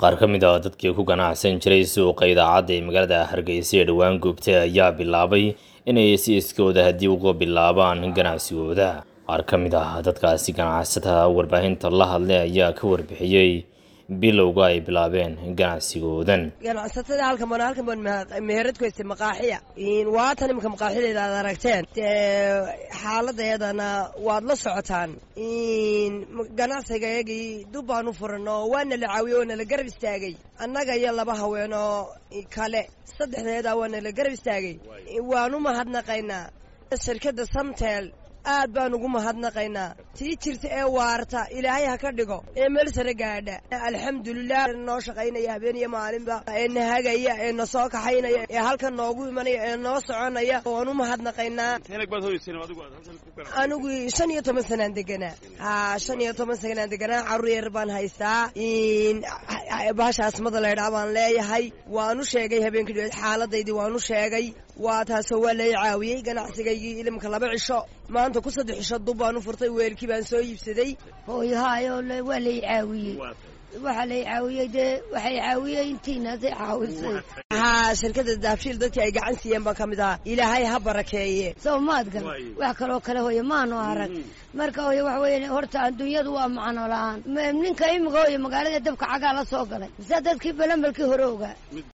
qaar ka mid ah dadkii ku ganacsan jiray suuqa idaacadda ee magaalada hargeysa ee dhowaan goobtay ayaa bilaabay inay si iskooda haddii uga bilaabaan ganacsigooda qaar ka mid ah dadkaasi ganacsatada warbaahinta la hadlay ayaa ka warbixiyey bilowga ay bilaabeen ganacsigoodan ganacsatada halkan baan halkan baan meherad ku haystay maqaaxiya waatan iminka maqaaxideeda aad aragteen xaaladeedana waad la socotaan ganacsigayagii dub baan u furan oo waana la caawiyey waana la garab istaagay annaga iyo laba haween oo kale saddexdeeda waana la garab istaagay waan u mahadnaqaynaa shirkadda samtel aad baan ugu mahadnaqaynaa tii jirta ee waarta ilaahay ha ka dhigo ee meel sare gaadha alxamdulilah noo shaqaynaya habeen iyo maalinba ee na hagaya ee na soo kaxaynaya ee halkan noogu imanaya ee noo soconaya waan u mahadnaqaynaa anigu shan iyo toban sanaan deganaa ha shan iyo toban sanaan deganaa carruur yar baan haystaa bahasha asmada laydhaa baan leeyahay waan u sheegay habeenkii dheed xaaladaydii waan u sheegay waa taasoo waa lay caawiyey ganacsigaygii ilimka laba cisho maanta ku saddex cisho dub baan u furtay weelkii baan soo iibsaday hooyahaayoo waa lay caawiyey waxaa lay caawiyey dee waxay caawiyey intiinaasay caawisay haa shirkadda daabshiil dadkii ay gacan siiyeen baan ka mid ahaa ilaahay ha barakeeye sow maad gal wax kaloo kale hooye maanu arag marka hooye waxa weeye horta adduunyadu waa macno la-aan ninka imika hooye magaalada dabka cagaa la soo galay mise dadkii balambalkii hore ogaa